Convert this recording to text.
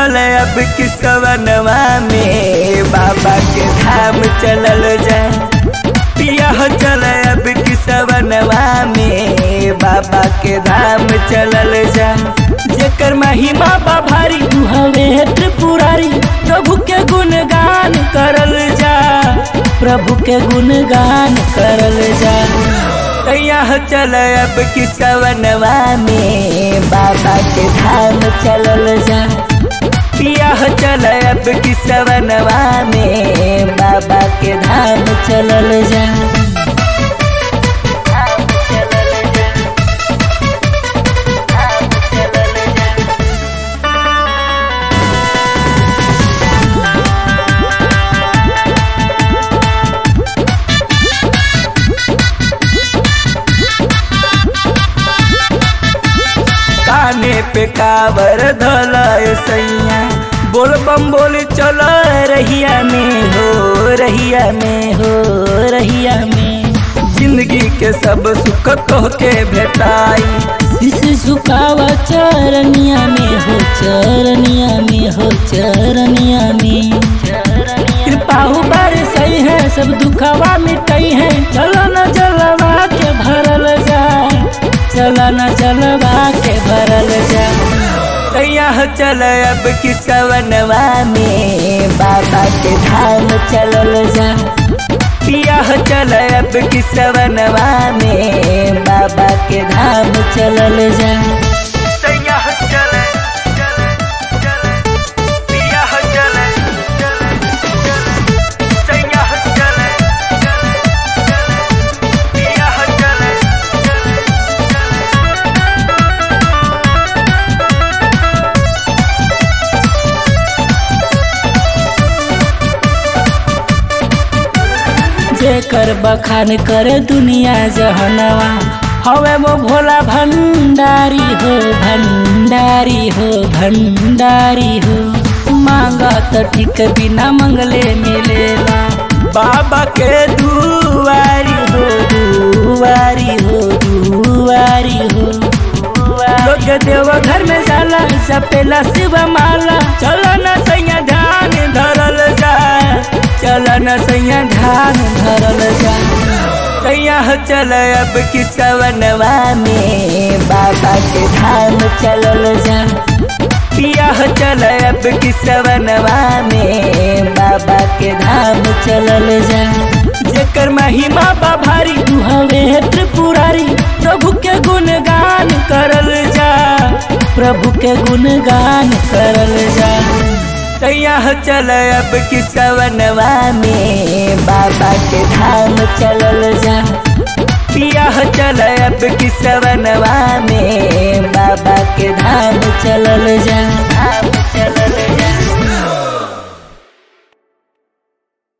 चल अब किसवनवा में बाबा के धाम चलल जाए पिया हो चल अब किसवनवा में बाबा के धाम चलल जाए जेकर महिमा बा भारी तू हवे त्रिपुरारी प्रभु के गुणगान करल जा प्रभु के गुणगान करल जा यहाँ चल अब किसवनवा में बाबा के धाम चलल जा पिया हो चल अब किसवनवा में बाबा के धाम चलल जा काने पे कावर धल सैया बोल बम बोल चल रहिया में हो रहिया में हो रहिया में जिंदगी के सब सुख कह के भेटाई इस झुकावा चरनिया में हो चरनिया में हो चरनिया में कृपाहु बार सही है सब दुखवा मिटई है चलो न जलवा के भरल जा चलो न जलवा के भरल जा यहाँ चल अब किसवनवा में बाबा के धाम चलल जा पिया हो चल अब किसवनवा में बाबा के धाम चलल जा जेकर बखान करे दुनिया जहनवा हवे वो भोला भंडारी हो भंडारी हो भंडारी हो मांगा तो ठीक बिना मंगले मिलेला बाबा के दुआरी हो दुआरी हो दुआरी हो लोग देव घर में जाला सपेला शिव माला चलो न सैया ध्यान धरल जा चलो न सैया ध्यान धरल जा सैया चल अब किसवनवा में बाबा के धाम चलल जा पिया हो चल अब किसवनवा में बाबा के धाम चलल जा जेकर महिमा बा भारी तू हवे त्रिपुरारी प्रभु के गुणगान करल जा प्रभु के गुणगान करल जा सैया चल अब किसवनवा में बाबा के धाम चलल जा पिया हो चल अब किसवनवा में बाबा के धाम चलल जा